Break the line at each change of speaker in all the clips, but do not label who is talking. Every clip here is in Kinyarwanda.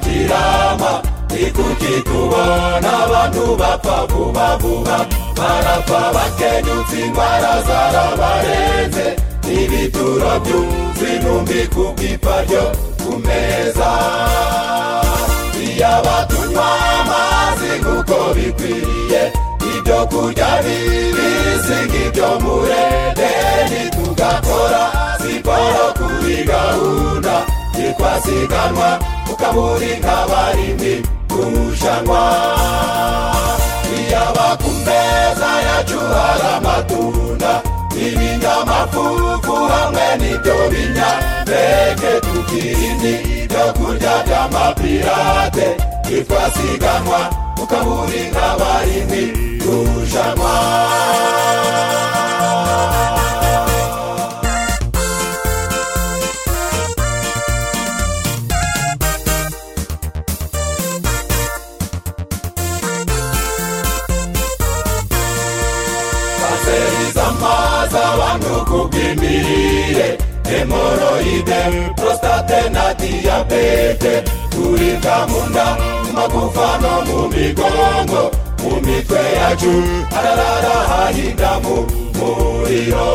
kirama ikuki tubona abantu bapfa vuba vuba barapfa bakenyutse indwara zarabarenze n'ibituro by'intumbi ku bwipa ryo ku meza iya batunywa amazi nk'uko bikwiriye ibyo kurya bibi singa ibyo murendeni tugakora siporo kuri gahunda yitwa siganwa ukaburi nk'abarindi kurushanwa iyaba ku meza yacu hari amatunda ibinyamafufu hamwe n'ibyo binyampeke tukirindi ibyo kurya by'amapirate yitwa siganwa ukaburi nk'abarindi kurushanwa baseriza amazi abantu ku bw'imirire hemoroide prostate na diyabete kuribwa mu nda mu magufa no mu migongo mu mitwe yacu hararara hahinda mu muriro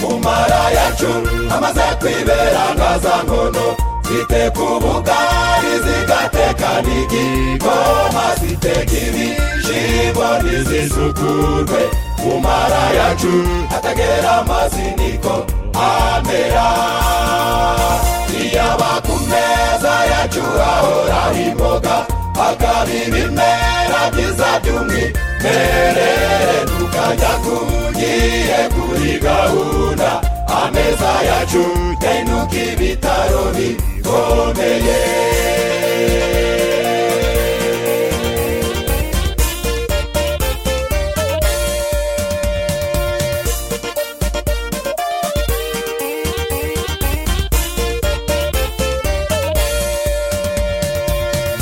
mu mara yacu amaze kwibera nkazankono zite ku bugari zigateka n'igikoma ziteka ibishimbo ntizisukurwe mu mara yacu atagera amazi niko amera iyaba ku meza yacu ahora imboga akaba ibimera byiza by'umwimerere tukajya kugiye kuri gahunda ameza yacu yahinduka ibitaro bikomeye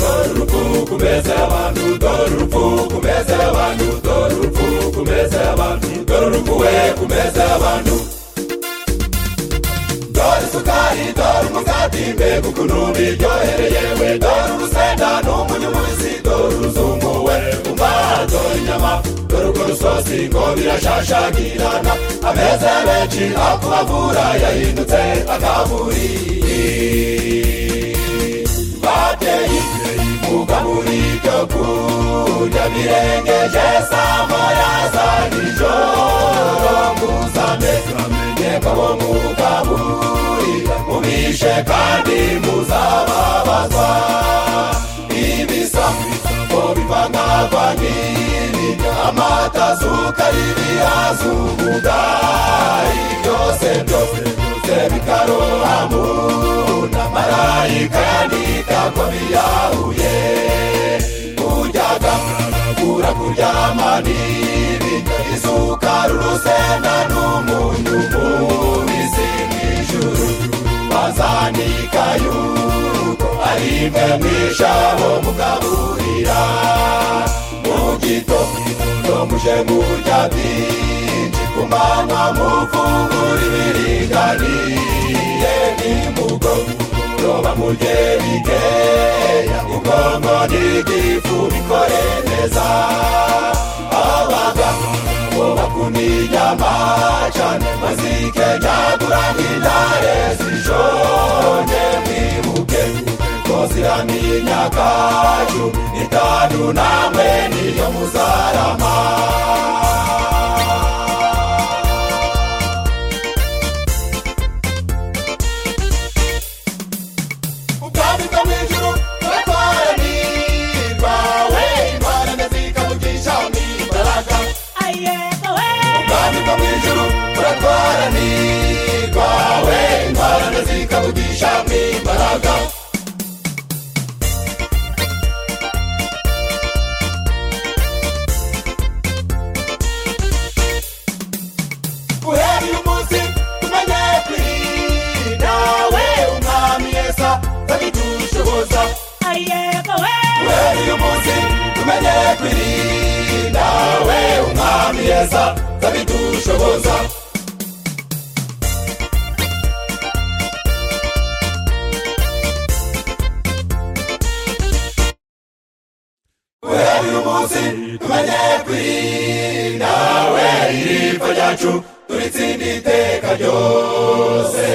dore urupfu ku meza y'abantu dore urupfu ku meza y'abantu dore urupfu ku meza y'abantu dore urupfu we ku meza y'abantu dore isukari dore umugati mbega ukuntu biryohereye we dore urusenda n'umunyumuzi dore uruzungu we umara dore inyama dore urwo rusosi ngo birashashagirana ameza menshi akubavura yahindutse akaburi bateye muga muri byo kurya birengeje saa moya za nijoro muzane yego bo mugaburi mubishe kandi muzababazwa ibisa ngo bivangagwa n'ibi amata sukari ibihaza ubudari byose byose byose bikarohamura marayika yandikako biyahuye kuryaga kura kuryama n'ibi isukari urusenda n'umunyu mubisi mw'ijuru bazanika yuko ari imwe mw'ijabo mugaburira mu gitondo muje murya byinshi ku manywa mufungura ibiringaniye nimugoroba roba mugerige ubwonko n'igifu bikore neza abaga bubakunda inyama cyane bazikejagura nk'intare zijonye mwibuke ko ziramenya kacu itanu namwe niyo muzarama ubwami bwo mu ijuru buratwaranirwa we imana ndazika mugisha n'imbaraga ubwami bwo mu ijuru buratwaranirwa we imana ndazika mugisha n'imbaraga uhereye umunsi tumenye kwirinda we umwami yesa bagidushoboza uhereye umunsi tumenye kwirinda we umwami yesa bagidushoboza ipfa ryacu turitsinda iteka ryose